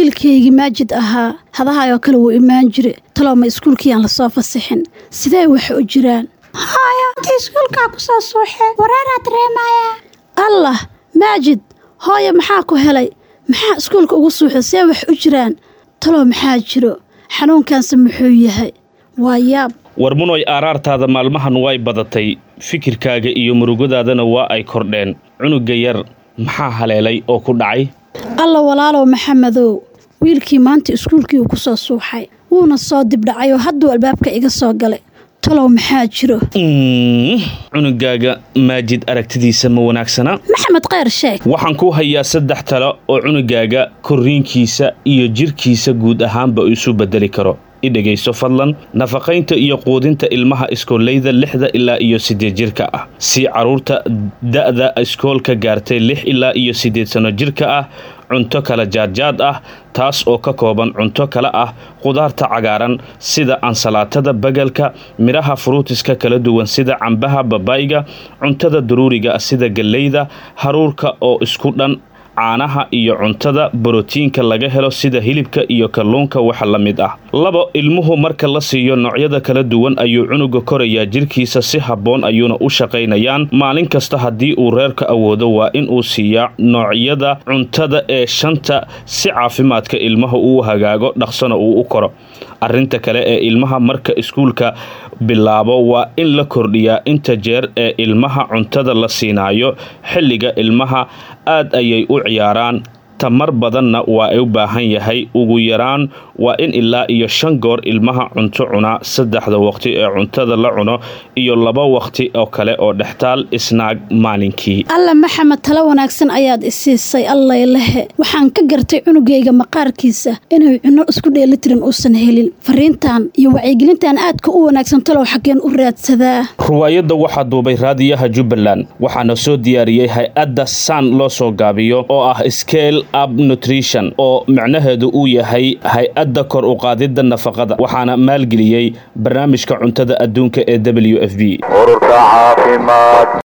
wiilkaygii maajid ahaa hadahaayoo kale wuu imaan jire talow ma iskuulkiiyaan lasoo fasixin sidee wax u jiraan hooyo intii iskuulkaa ku soo suuxee wareeraa dareemayaa allah maajid hooyo maxaa ku helay maxaa iskuulka ugu suuxay see wax u jiraan talow maxaa jiro xanuunkaanse muxuu yahay waa yaab war munoy aaraartaada maalmahan way badatay fikirkaaga iyo murugadaadana waa ay kordheen cunugga yar maxaa haleelay oo ku dhacay alla walaalow maxamedow wiilkii maanta iskuulkii uu ku soo suuxay wuuna soo dibdhacay oo hadduu albaabka iga soo galay talow maxaa jiro cunugaaga maajid aragtidiisa ma wanaagsana maxamed kheyr sheeg waxaan ku hayaa saddex talo oo cunugaaga korriinkiisa iyo jirkiisa guud ahaanba isu bedeli karo i dhegayso fadlan nafaqaynta iyo quudinta ilmaha iskooleyda lixda ilaa iyo siddeed jirka ah si carruurta da'da iskoolka gaartay lix ilaa iyo siddeed sanno jirka ah cunto kala jaadjaad ah taas oo ka kooban cunto kale ah qudaarta cagaaran sida ansalaatada bagalka midhaha furuutiska kala duwan sida cambaha babayga cuntada daruuriga sida galleyda haruurka oo isku dhan caanaha iyo cuntada borotiinka laga helo sida hilibka iyo kalluunka waxa la mid ah labo ilmuhu marka la siiyo noocyada kala duwan ayuu cunuga korayaa jirkiisa si habboon ayuuna u shaqaynayaan maalin kasta haddii uu reerka awoodo waa inuu siiyaa noocyada cuntada ee shanta si caafimaadka ilmaha uu hagaago dhaqsana uu u koro arrinta kale ee ilmaha marka iskuulka bilaabo waa in la kordhiyaa inta jeer ee ilmaha cuntada la siinaayo xilliga ilmaha aad ayay u ciyaaraan tamar badanna waa ay u baahan yahay ugu yaraan waa in ilaa iyo shan goor ilmaha cunto cunaa saddexda waqti ee cuntada la cuno iyo laba waqti oo kale oo dhextaal isnaag maalinkii alla maxamed talo wanaagsan ayaad isiisay allaylehe waxaan ka gartay cunugayga maqaarkiisa inay cunno isku dheelitiran uusan helin fariintan iyo wacyigelintan aadka u wanaagsan talow xaggeen u raadsadaa ruwaayadda waxaa duubay raadiyaha jubbaland waxaana soo diyaariyey hay-adda san loo soo gaabiyo oo ah scale up nutrition oo micnaheedu uu yahay hay-adda kor u qaadidda nafaqada waxaana maalgeliyey barnaamijka cuntada adduunka ee w f b